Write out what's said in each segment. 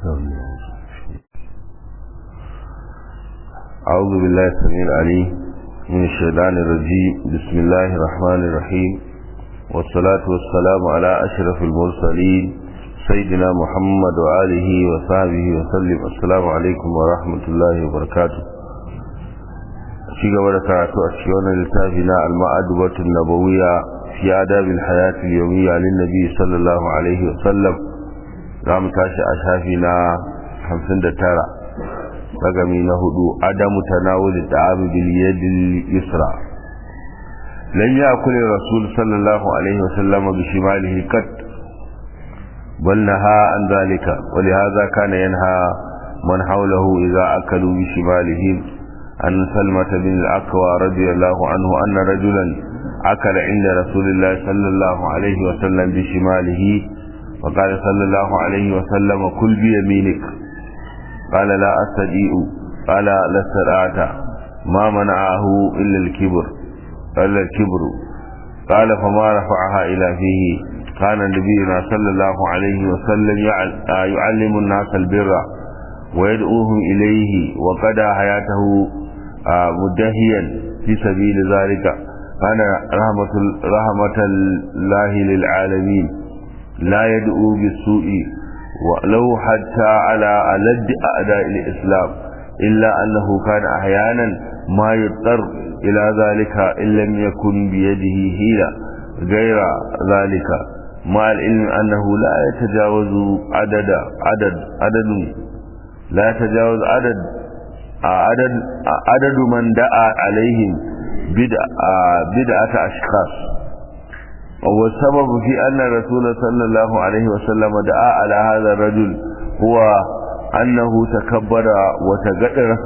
أعوذ بالله السميع العليم من الشيطان الرجيم بسم الله الرحمن الرحيم والصلاة والسلام على أشرف المرسلين سيدنا محمد وآله وصحبه وسلم السلام عليكم ورحمة الله وبركاته شيء وركعت أشياء لتابنا المعدبة النبوية في آداب الحياة اليومية للنبي صلى الله عليه وسلم رام تاشي أشافنا خمسين دتارة رقمي نهدو عدم تناول الطعام باليد اليسرى لم يأكل الرسول صلى الله عليه وسلم بشماله قط بل نهى عن ذلك ولهذا كان ينهى من حوله إذا أكلوا بشمالهم عن سلمة بن الأكوى رضي الله عنه أن رجلا أكل عند رسول الله صلى الله عليه وسلم بشماله وقال صلى الله عليه وسلم كل بيمينك قال لا أستطيع قال لا استطعت ما منعه إلا الكبر إلا الكبر قال فما رفعها إلى فيه كان نبينا صلى الله عليه وسلم يعلم الناس البر ويدعوهم إليه وقضى حياته مدهيا في سبيل ذلك كان رحمة, رحمة الله للعالمين لا يدعو بالسوء ولو حتى على ألد أعداء الإسلام إلا أنه كان أحيانا ما يضطر إلى ذلك إن لم يكن بيده هيلة غير ذلك مع العلم أنه لا يتجاوز عدد عدد عدد لا يتجاوز عدد عدد عدد من دعا عليهم بدعة, بدعة أشخاص والسبب في أن الرسول صلى الله عليه وسلم دعا على هذا الرجل هو أنه تكبر وتقدرس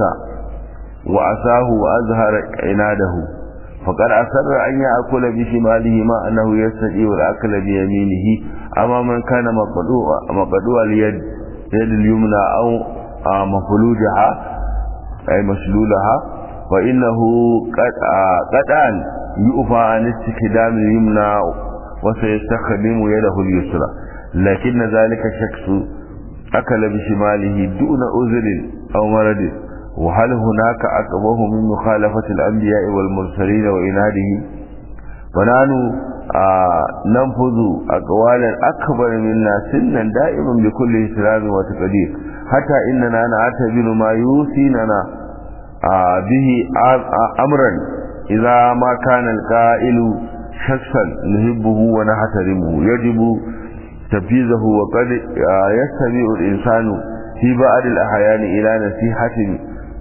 وأساه وأظهر عناده فقد أسر أن يأكل بشماله ما أنه يستطيع الأكل بيمينه أما من كان مقدوع مقدوع اليد يد اليمنى أو مفلوجها أي مسلولها فإنه قطعا يؤفى عن استخدام اليمنى وسيستخدم يده اليسرى لكن ذلك شخص أكل بشماله دون أذر أو مرض وهل هناك أقبه من مخالفة الأنبياء والمرسلين وإنادهم ونحن آه ننفذ أقوالا أكبر منا سنا دائما بكل احترام وتقدير حتى إننا نعتبر ما يوصينا آه به أمرا إذا ما كان القائل شخصا نحبه ونحترمه يجب تنفيذه وقد آه يستمع الإنسان في بعض الأحيان إلى نصيحة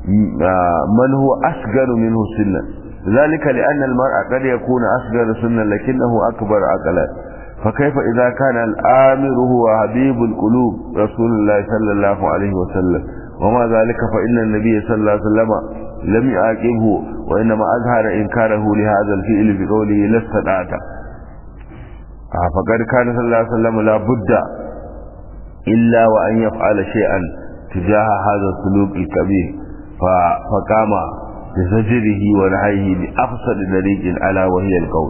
من هو أصغر منه سنا ذلك لأن المرء قد يكون أصغر سنا لكنه أكبر عقلا فكيف إذا كان الآمر هو حبيب القلوب رسول الله صلى الله عليه وسلم وما ذلك فإن النبي صلى الله عليه وسلم لم يعاقبه وإنما أظهر إنكاره لهذا الفعل بقوله لا استطعت فقد كان صلى الله عليه وسلم لا بد إلا وأن يفعل شيئا تجاه هذا السلوك الكبير فقام بزجره ونهيه بأفسد طريق ألا وهي القول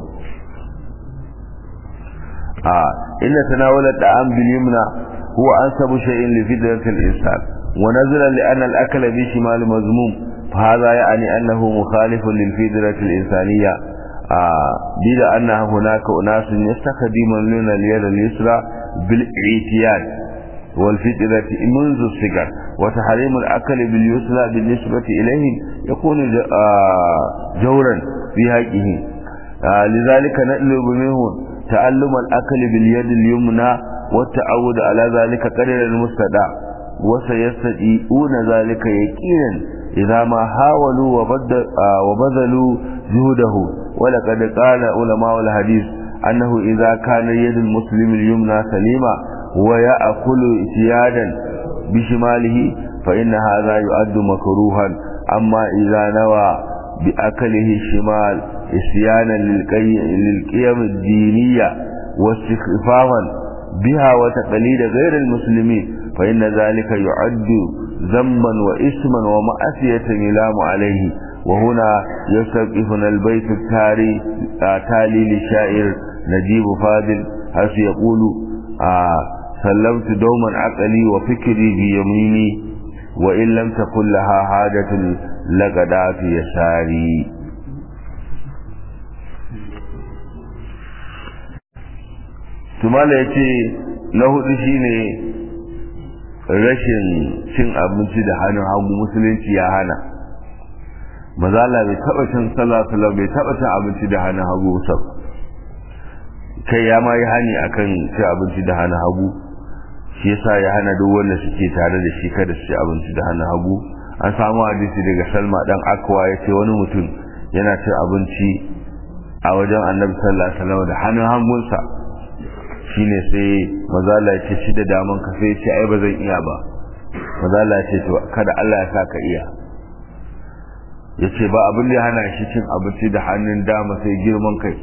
آه إن تناول الطعام باليمنى هو أنسب شيء لفدرة الإنسان ونزلا لأن الأكل بشمال مذموم فهذا يعني أنه مخالف للفدرة الإنسانية آه بلا أن هناك أناس يستخدمون اليد اليسرى بالاعتياد والفتنة منذ الصغر وتحريم الأكل باليسرى بالنسبة إليهم يكون جورا في حقه لذلك نطلب منهم تعلم الأكل باليد اليمنى والتعود على ذلك قدر المستدع وسيستطيعون ذلك يقينا إذا ما حاولوا وبذلوا جهده ولقد قال علماء الحديث أنه إذا كان يد المسلم اليمنى سليمة ويأكل اعتيادا بشماله فإن هذا يؤد مكروها أما إذا نوى بأكله الشمال إسيانا للقيم الدينية واستخفافا بها وتقليد غير المسلمين فإن ذلك يعد ذنبا وإثما ومأسية يلام عليه وهنا يستوقفنا البيت التالي التالي للشاعر نجيب فاضل حيث يقول آه سلمت دوما عقلي وفكري بيميني وإن لم تكن لها حاجة لقدا في يساري tumala ya ce na hudu shine rashin cin abinci da hannun hagu musulunci ya hana mazala bai taba cin sallah bai taba cin abinci da hannun hagu sab kai ya ma yi hani akan cin abinci da hannun hagu shi yasa ya hana duk wanda suke tare da shi kada su ci abinci da hannun hagu an samu hadisi daga salma dan akwa ya ce wani mutum yana cin abinci a wajen annabi sallallahu alaihi wasallam da hannun hagunsa shine sai mazala ya ce shi da daman ka sai ce ai ba zan iya ba mazala ya ce to kada Allah ya saka iya ya ce ba abin da ya hana shi cin abinci da hannun dama sai girman kai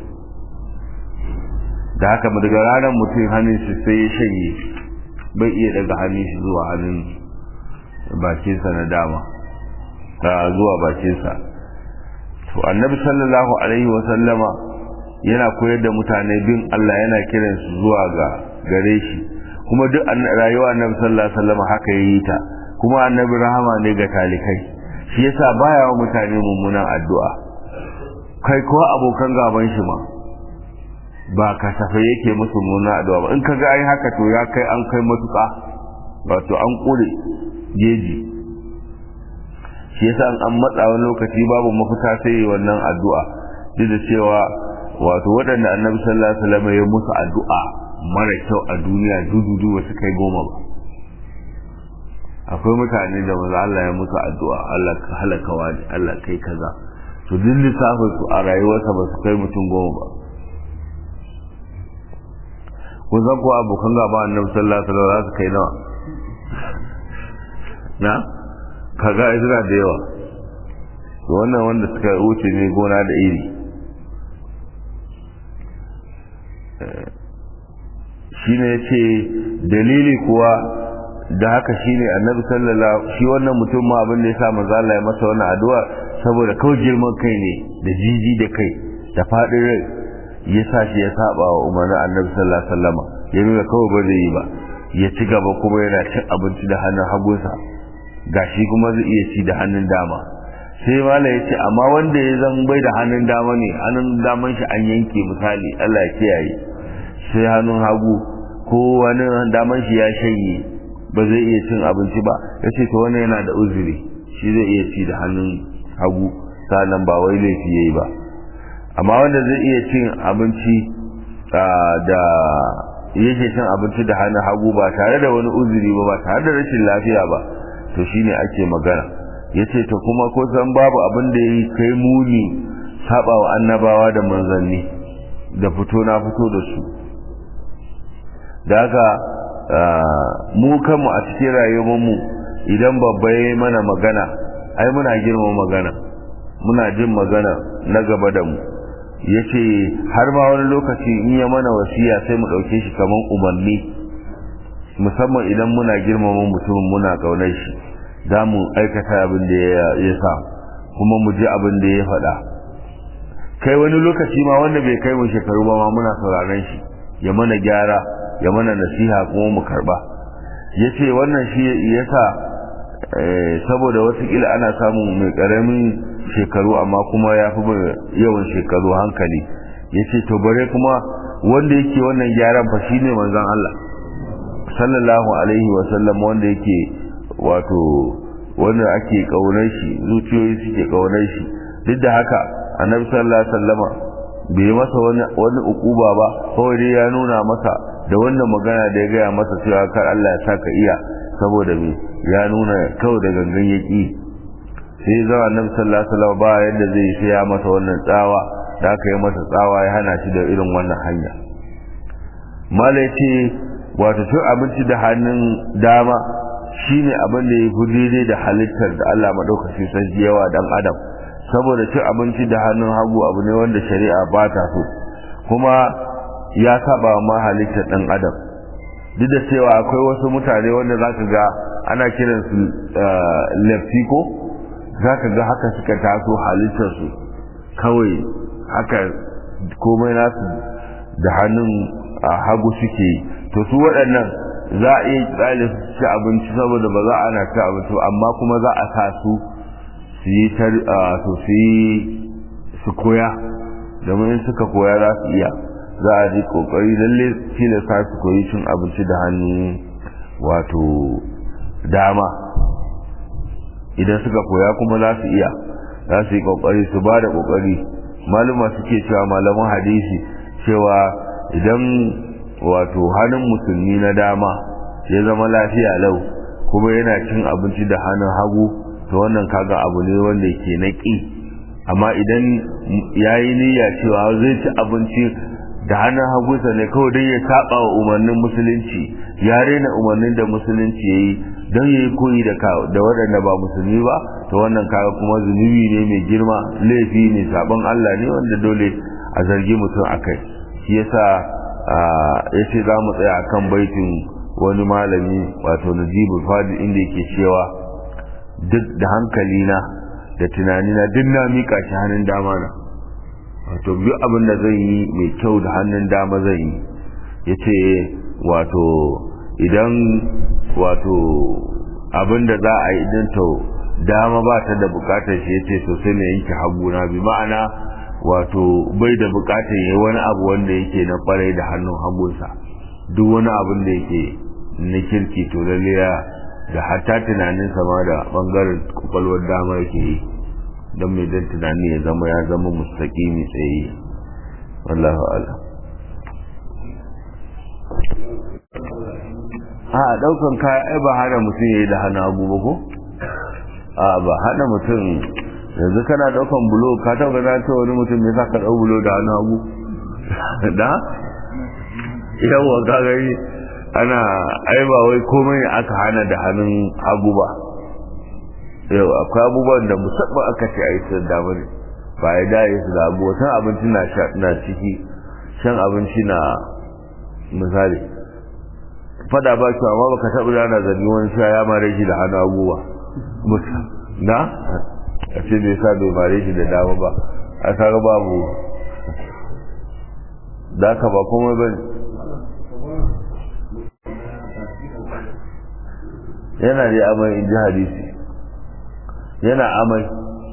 da haka daga ranar mutum hannun shi sai ya shanye bai iya daga hannun shi zuwa hannun bakinsa na dama zuwa bakinsa to annabi sallallahu alaihi wa sallama yana koyar da mutane bin Allah yana kiran su zuwa ga gare shi kuma duk rayuwa annabi sallallahu alaihi wasallam haka yayi ta kuma annabi rahama ne ga talikai shi yasa baya wa mutane mummunan addu'a kai ko abokan gaban shi ma ba kasafe yake musu mummunan addu'a ba in ka ga ai haka to ya kai an kai matuƙa wato an kure jeji shi yasa an matsa wani lokaci babu mafita sai wannan addu'a duk da cewa wato waɗanda annabi sallallahu alaihi wasallam ya musu addu'a mara kyau a duniya dududu ba su kai goma ba akwai mutane da maza Allah ya musu addu'a Allah ka halaka wani Allah kai kaza to duk lissafin su a rayuwarsa ba su kai mutum goma ba kun san ko abokan gaba annabi sallallahu alaihi wasallam za su kai nawa na kaga izra da yawa to wannan wanda suka wuce ne gona da iri shine yace dalili kuwa da haka shine annabi sallallahu shi wannan mutum ma abin da yasa manzo Allah ya masa wannan addu'a saboda kawai girman kai ne da jiji da kai da fadin rai yasa shi ya saba wa umarnin annabi sallallahu alaihi wasallam ya nuna kawai ba zai yi ba ya ci gaba kuma yana cin abinci da hannun hagunsa gashi kuma zai iya ci da hannun dama sai mala ya ce amma wanda ya zan bai da hannun dama ne hannun daman shi an yanke misali Allah ya kiyaye sai hannun hagu ko wani daman shi ya shanye ba zai iya cin abinci ba ya ce to wannan yana da uzuri shi zai iya ci da hannun hagu sannan ba wai laifi yayi ba amma wanda zai iya cin abinci da yake cin abinci da hannun hagu ba tare da wani uzuri ba ba tare da rashin lafiya ba to shine ake magana yace to kuma ko san babu abin da yayi kai muni saba wa annabawa da manzanni da fito na fito da su da haka mu kanmu a cikin rayuwarmu idan babba ya mana magana ai muna girma magana muna jin magana na gaba da mu yace har ma wani lokaci in ya mana wasiya sai mu ɗauke shi kaman umarni musamman idan muna girmama mutumin muna ƙaunar shi za mu aikata abin da ya sa kuma mu ji abin da ya faɗa kai wani lokaci ma wanda bai kai mu shekaru ba ma muna sauraron shi ya mana gyara ya mana nasiha kuma mu karba ya ce wannan shi ya sa saboda watakila ana samun mai ƙaramin shekaru amma kuma ya fi yawan shekaru hankali ya ce to bare kuma wanda yake wannan gyaran fa shine manzon Allah sallallahu alaihi wa sallam wanda yake wato wanda ake kaunar shi zuciyoyi suke kaunar shi duk da haka annabi sallallahu alaihi wasallama bai masa wani wani ukuba ba kawai dai ya nuna masa da wannan magana da ya gaya masa cewa kar Allah ya saka iya saboda me ya nuna kawai da gangan yaki sai ya zama annabi sallallahu alaihi wasallam ba yadda zai sai ya masa wannan tsawa da aka yi masa tsawa ya hana shi da irin wannan hanya malai ce wato cin abinci da hannun dama shine abin da ya fi daidai da halittar da Allah maɗaukacin sarki yawa dan adam saboda cin abinci da hannun hagu abu ne wanda shari'a ba ta so kuma ya saba ma halittar ɗan adam duk da cewa akwai wasu mutane wanda za ka ga ana kiransu lefti ko za ka ga haka suka taso halittarsu kawai haka komai nasu da hannun hagu suke yi to su waɗannan za a iya tsale su ci abinci saboda ba za a na ci abinci amma kuma za a sa su su yi su yi su koya domin in suka koya za su iya za a ji kokari lalle tilasta su koyi cin abinci da hannun wato dama idan suka koya kuma za su iya za su yi kokari su ba da kokari maluma suke cewa malaman hadisi cewa idan wato hannun musulmi na dama ya zama lafiya lau kuma yana cin abinci da hannun hagu to wannan kaga abu ne wanda ke na ƙi amma idan ya yi niyya cewa zai ci abinci da hannun hagunsa ne kawai don ya saba wa umarnin musulunci ya rena umarnin da musulunci ya yi don ya yi koyi da waɗanda ba musulmi ba to wannan kaga kuma zunubi ne mai girma laifi ne sabon Allah ne wanda dole a zargi mutum a kai shi yasa ya ce za mu tsaya akan baitin wani malami wato najibu fadi inda yake cewa duk da hankalina da tunanina duk na miƙa shi hannun dama na wato duk abin da zan yi mai kyau da hannun dama zan yi ya ce wato idan wato abin da za a yi idan to dama ba ta da bukatar shi ya ce to sai na yanke haguna bi ma'ana wato bai da bukatar yi wani abu wanda yake na kwarai da hannun hagunsa duk wani abin da yake na kirki to lalle da hatta tunanin sama da bangaren kwakwalwar dama yake yi don mai don tunani ya zama ya zama mustaƙimi tsaye wallahu ala a ɗaukan kaya ai ba hana mutum ya yi da hana abu ba ko a ba hana mutum yanzu kana ɗaukan bulo ka taɓa na ce wani mutum ya sa ka ɗau bulo da hana abu da yawa ka gani ana ai ba wai komai aka hana da hannun hagu ba yau akwai abubuwan da musamman aka ce a yi su da ne ba ya dare su da abu wata abinci na ciki shan abinci na misali fada ba shi amma baka taɓa rana zargi wani sha ya mare shi da hannu abubuwa na a ce bai sa bai mare shi da dama ba a kaga babu da ka ba komai ba yana da amai in ji hadisi yana amai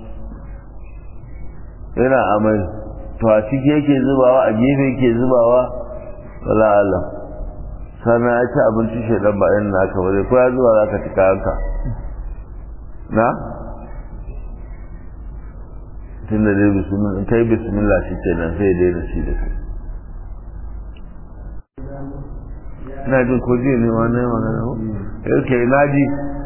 yana amai to a ciki yake zubawa a gefe yake zubawa wala Allah sannan ya ci abinci shaidan ba yan naka ba zai ko ya zuwa za ka ci kayanka na tun da dai bismillah kai bismillah shi ke nan sai dai da shi da kai ina jin ko jiya ne ma na yi magana ko yake na ji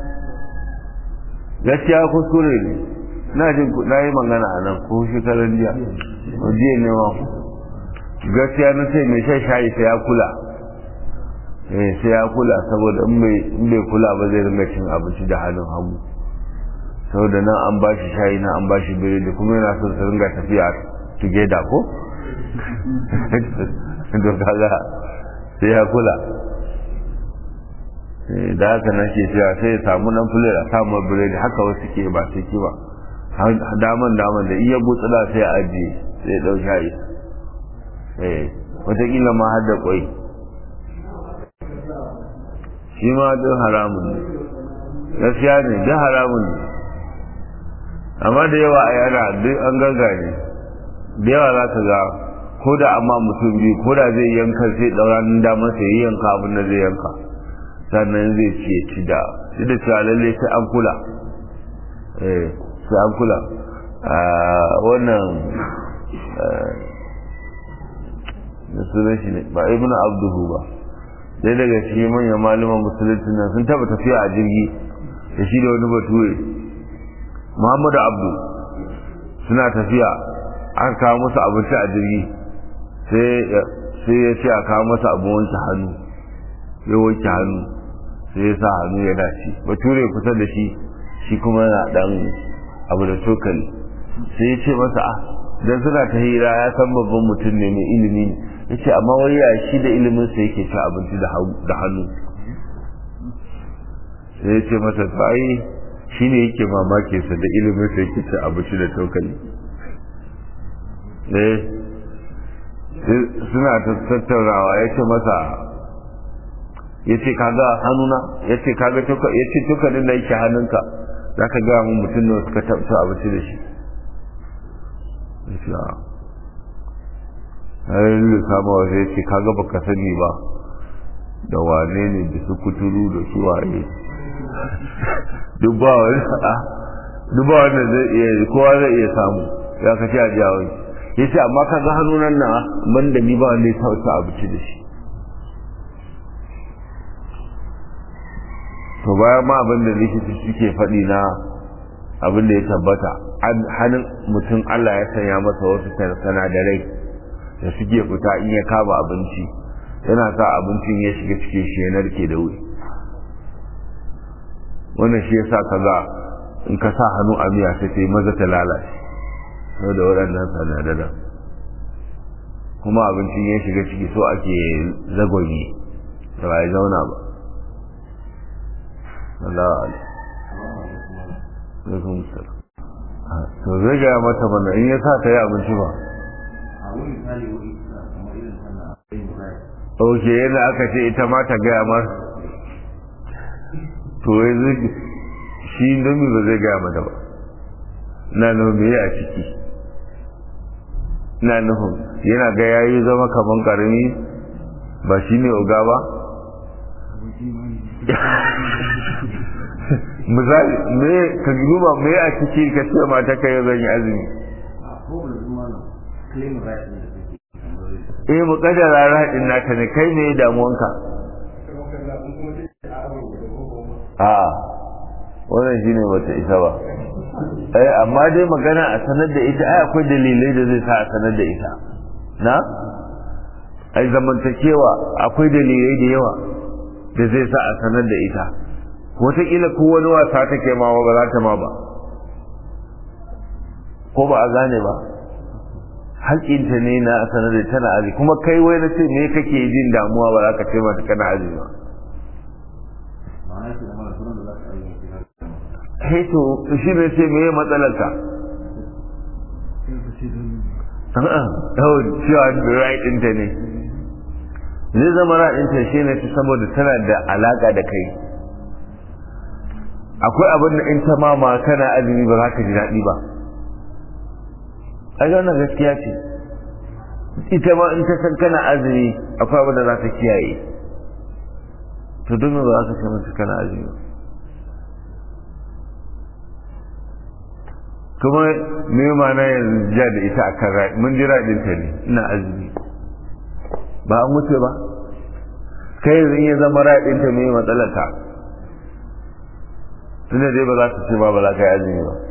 gaskiya kuskure ne na jin na yi magana a nan ko shekaran jiya ko jiya ne ma gaskiya na ce mai shan shayi sai ya kula eh sai ya kula saboda in bai kula ba zai ringa cin abinci da hannun hagu saboda nan an ba shi shayi nan an ba shi biredi kuma yana son su ringa tafiya together ko to kaga sai ya kula da haka nake cewa sai ya samu nan fule a samu biredi haka wasu ke ba sai ki ba daman daman da iya butsula sai a ajiye sai dau shayi eh wataƙila ma har da kwai shi ma duk haramun ne gaskiya ne duk haramun ne amma da yawa a yana duk an gangane da yawa za ka ga ko da amma mutum biyu ko da zai yanka sai ɗauranin damar sai yi yanka abin da zai yanka sannan zai ce ci da shi da cewa lalle sai an kula eh sai an kula wannan da sunan shi ne ba ibnu abduhu ba sai daga cikin manyan malaman musulunci nan sun taba tafiya a jirgi da shi da wani bature muhammadu abdu suna tafiya an kawo musu abinci a jirgi sai ya ce a kawo masa abin wanke hannu ya wanke hannu sai ya sa hannu ya dace bature kusa da shi shi kuma yana dan abu da cokali sai ya ce masa ah dan suna ta hira ya san babban mutum ne mai ilimi ne ya ce amma wai ya shi da ilimin sa yake ci abinci da hannu sai ya ce masa to ai shi ne yake mamake sa da ilimin sa yake ci abinci da cokali eh suna tattaunawa ya ce masa ya ce kaga hannuna ya ce kaga ya ce tukanin da yake hannunka za ka gaya mun mutum da suka taɓa abinci da shi ya ce a harin da kama wasu ya ce kaga baka sani ba da wane ne da su kuturu da su waye duk ba wani a duk ba wanda zai iya kowa zai iya samu ya ka ce a jawo ya ce amma kaga hannunan na ban da ni ba wanda ya taɓa abinci da shi to bayan ma abin da likita suke faɗi na abin da ya tabbata hannun mutum Allah ya sanya masa wasu sanadarai da suke fita in ya kama abinci yana sa abincin ya shiga cikin shi ya narke da wuri wannan shi yasa kaga in ka sa hannu a miya sai sai maza ta lalace saboda waɗannan sanadaran kuma abincin ya shiga ciki so ake zagwagi da ba ya zauna ba Allah alaikum salam to zai gaya mata mana in ya sa ta yi abinci ba ok yana aka ce ita ma ta gaya mar to yanzu shi domin ba zai gaya mata ba na nufin me a ciki na nufin yana ga yayi zama kaman karami ba shi ne oga ba misali me ka duba me a ciki ka ce mata kai zan yi azumi eh mu kaddara rahadin naka ne kai ne damuwanka a wannan shine bata isa ba eh amma dai magana a sanar da ita ai akwai dalilai da zai sa a sanar da ita na ai zamantakewa akwai dalilai da yawa da zai sa a sanar da ita wataƙila ko wani wasa take ma ba za ta ma ba ko ba a gane ba haƙƙinta ne na sanar da tana aji kuma kai wai na ce me kake jin damuwa ba za ka ce mata kana aji ba kai to shi ne ce me matsalarka a'a cewa right ɗinta ne zai zama right ɗinta shi ne saboda tana da alaƙa da kai akwai abin da in ta mama kana azumi ba za ka ji daɗi ba a wannan gaskiya ce ita ma in ta san kana azumi akwai abin da za ta kiyaye to don ba za ka ce mata kana azumi kuma me ma na yanzu ja da ita akan rai mun ji raɗin ta ne ina azumi ba an wuce ba kai yanzu in ya zama raɗin ta me matsalar ta tunda dai ba za ta ce ba ba za ka yi azumi ba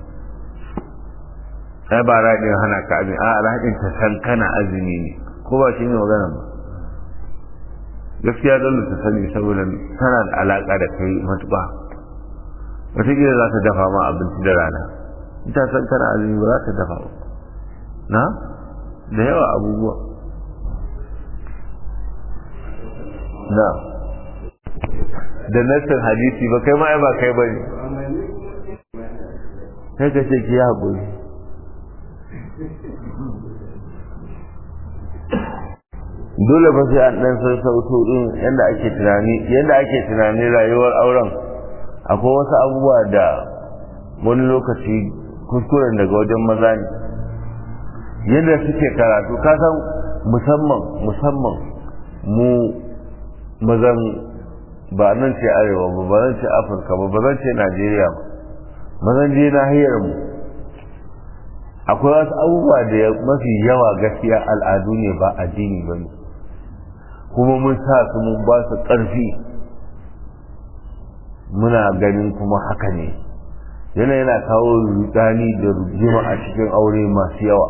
ai ba raɗin hana ka azumi a raɗin ta san kana azumi ne ko ba shi ne magana ba gaskiya dole ta sani saboda tana da alaƙa da kai matuƙa wataƙila za ta dafa ma abinci da rana ita san kana azumi ba za ta dafa ba na da yawa abubuwa na da nassin hadisi ba kai ma ai ba kai ba ne kai ka ce ki haƙuri dole ba sai an ɗan sassauto ɗin yadda ake tunani yadda ake tunani rayuwar auren akwai wasu abubuwa da wani lokaci kuskuren daga wajen maza ne yadda suke karatu kasan musamman musamman mu mazan ba nan ce arewa ba ba nan ce afirka ba ba nan ce najeriya ba mazan je nahiyar mu akwai wasu abubuwa da mafi yawa gaskiya al'adu ne ba addini ba ne kuma mun sa su mun ba su ƙarfi muna ganin kuma haka ne yana yana kawo rudani da rujima a cikin aure masu yawa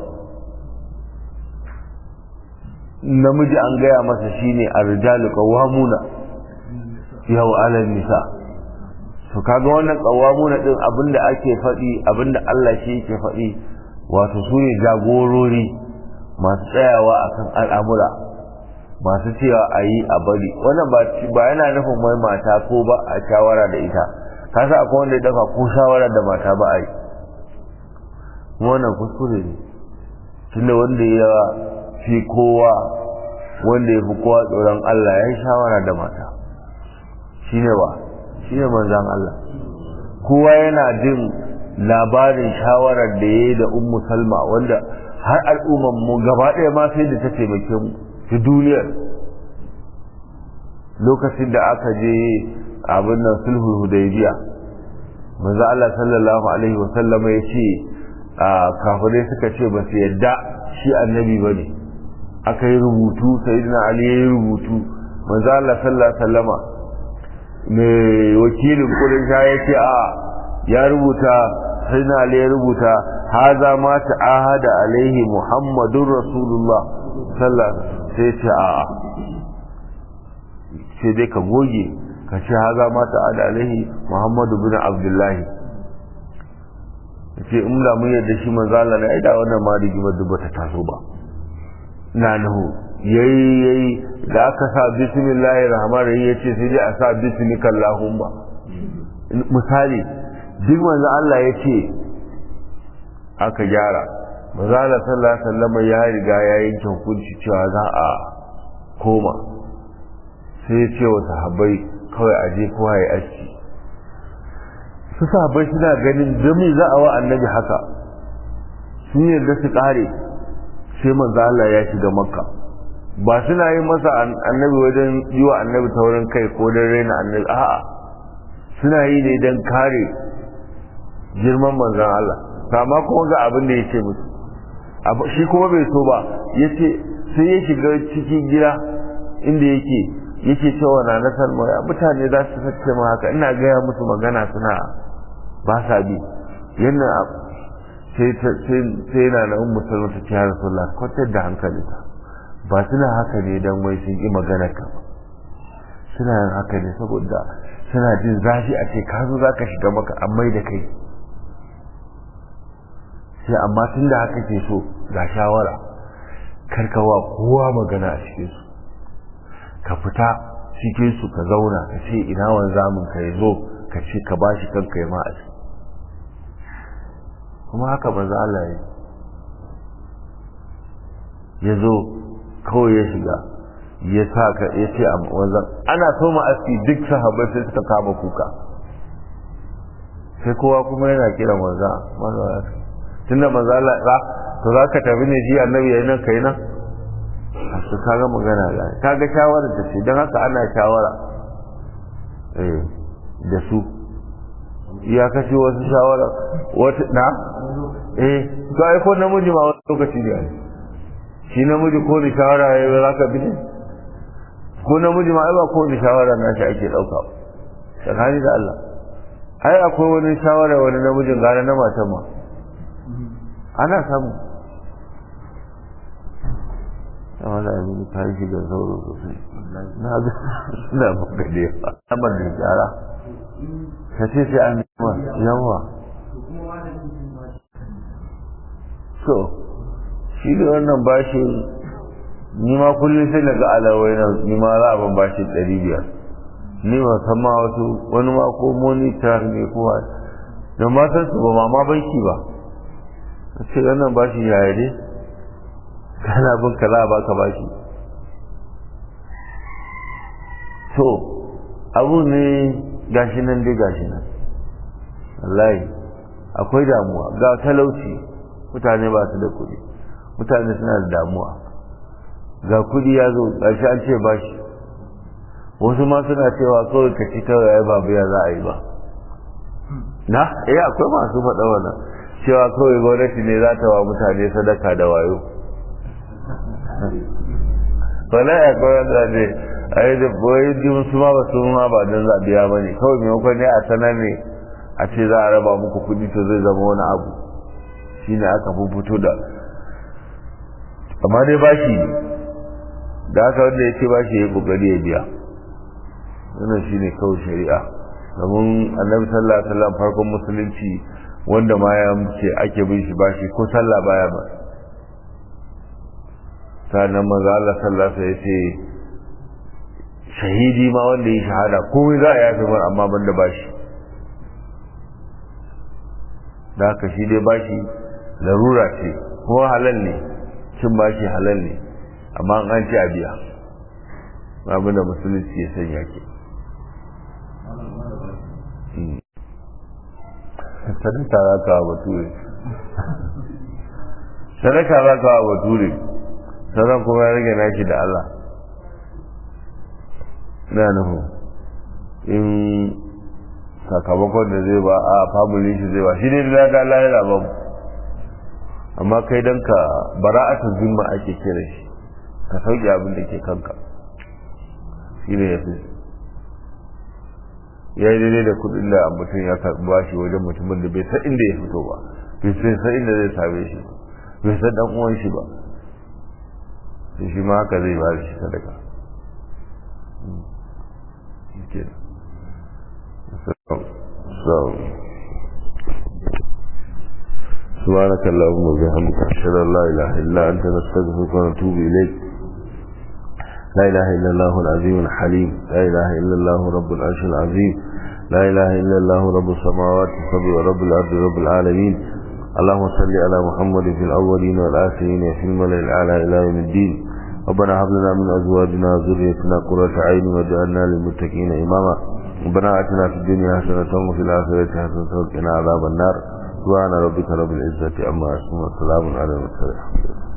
namiji an gaya masa shine arjalu qawwamuna yau alal nisa to kaga wannan qawwamuna din abinda ake faɗi abinda Allah shi yake faɗi wato su ne jagorori masu tsayawa akan al'amura masu cewa a yi a bari wannan ba yana nufin mai mata ko ba a shawara da ita ka sa akwai wanda ya dafa ko shawara da mata ba a yi wannan kuskure ne tunda wanda ya fi kowa wanda ya fi kowa tsoron Allah ya yi shawara da mata shine ba shine manzan Allah kowa yana jin labarin shawarar da ya yi da ummu salma wanda har al'umman mu gaba ɗaya ma sai da ta taimake mu ta duniyar lokacin da aka je abin nan sulhu hudaybiya manzo Allah sallallahu alaihi wa sallama ya ce kafirai suka ce ba su yadda shi annabi ba ne aka yi rubutu sayyidina ali ya yi rubutu manzo Allah sallallahu alaihi wa sallama mai wakilin kudin ya ce a ya rubuta sai na ali ya rubuta haza ma ta'ahada alaihi muhammadun rasulullah sallallahu sai ce a a sai dai ka goge ka ce haza ma ta'ahada alaihi muhammadu bin abdullahi ce in da mun yadda shi manzo Allah ne ai da wannan ma rigimar duk bata taso ba na nahu yayi yayi da aka sa bismillahir rahmanir rahim yace sai dai a sa bismika allahumma misali duk manzo Allah yace aka gyara manzo Allah sallallahu alaihi wasallam ya riga ya yanke hukunci cewa za a koma sai ya ce wa sahabbai kawai aje kowa ya aski su sahabbai suna ganin dami za a wa annabi haka sun yarda su kare sai manzo Allah ya shiga makka ba suna yi masa annabi wajen yi wa annabi taurin kai ko don raina annabi a'a suna yi ne don kare girman manzon Allah kama kuma ga abin da ya ce musu shi kuma bai so ba ya ce sai ya shiga cikin gida inda yake yake cewa na na salma ya mutane za su sace ma haka ina gaya musu magana suna ba sa bi yana sai na na ummu salma ta ce rasulullah kwatar da hankalinka ba suna haka ne don wai sun ƙi magana ka ba suna yin haka ne saboda suna jin zafi a ce ka zo za ka shiga maka an mai da kai sai amma tun da haka ke so ga shawara karkawa kowa magana a cikin su ka fita cikin su ka zauna ka ce ina wanzamin ka ya zo ka ce ka ba shi kanka ya ma a kuma haka manzo Allah ya ya zo kawai ya shiga ya sa ka ya ce a wanzan ana so ma aski duk sahabbai sai suka kama kuka sai kowa kuma yana kiran wanzan manzo aski tunda manzo Allah ba to za ka tafi ne shi annabi yayin nan kai nan to kaga magana la kaga shawara da ce dan haka ana shawara eh da su ya kashe wasu shawara wata na eh to ai ko namiji ma wani lokaci ne shi namiji ko ni shawara ya yi za ka bi ne ko namiji ma ai ba ko ni shawara na shi ake ɗauka tsakani da Allah ai akwai wani shawara wani namijin gane na matan ma ana samu amma da abin ta yi da sauro sosai na ga suna maka da yawa amma da gyara ka ce sai an yawa so shi da wannan bashin ni ma kullum sai daga alawai na ni ma za a ban bashin ɗari biyar ni ba san ma wasu wani ma ko monitor ne ko da ma san su ba ma ma banki ba ce wannan bashi yaya ne kana bin ka za a baka bashi to abu ne gashi nan dai gashi nan wallahi akwai damuwa ga talauci mutane ba su da kuɗi mutane suna da damuwa ga kuɗi ya zo gashi an ce bashi wasu ma suna cewa kawai ka ci kawai ai babu ya za a yi ba na eh akwai masu faɗa wannan cewa kawai gwamnati ne za ta wa mutane sadaka da wayo wala ya kawai wanda ne a yi da boye jin su ma ba su ma ba don zabiya ba ne kawai maimakon ne a sanar ne a ce za a raba muku kuɗi to zai zama wani abu shine aka fito da amma dai bashi ne da haka wanda ya ce bashi ya kokari ya biya wannan shine kawai shari'a domin annabi sallallahu alaihi wasallam farkon musulunci wanda ma ya ce ake bin shi bashi ko sallah baya ba sannan maza Allah sallallahu alaihi ce shahidi ma wanda ya shahada komai za a yafi mar amma banda bashi da haka shi dai bashi larura ce kuma halal ne cin bashi halal ne amma an ce a biya abinda musulunci ya sanya ke sadaka za ka wa bature sadaka za ka wa bature sauran kuma ya rage naki da Allah na nuhu in sakamakon da zai ba a family shi zai ba shi ne da ga Allah ya ba amma kai dan ka bara'atu zimma ake kira shi ka sauke abin da ke kanka shi ne ya fi ya yi daidai da kudin da mutum ya karɓi bashi wajen mutumin da bai san inda ya fito ba bai san inda zai same shi bai san dan uwan shi ba sai shi ma haka zai ba shi sadaka سبحانك اللهم وبحمدك اشهد ان لا اله الا انت نستغفرك ونتوب اليك لا اله الا الله العظيم الحليم لا اله الا الله رب العرش العظيم لا اله الا الله رب السماوات السبع ورب الارض رب العالمين اللهم صل على محمد في الاولين والاخرين وفي الملأ الاعلى الى يوم الدين ربنا هب لنا من ازواجنا وذريتنا قرة عين واجعلنا للمتقين اماما ربنا اتنا في الدنيا حسنة وفي الاخرة حسنة وقنا عذاب النار سبحان ربك رب العزة عما يصفون وسلام على المرسلين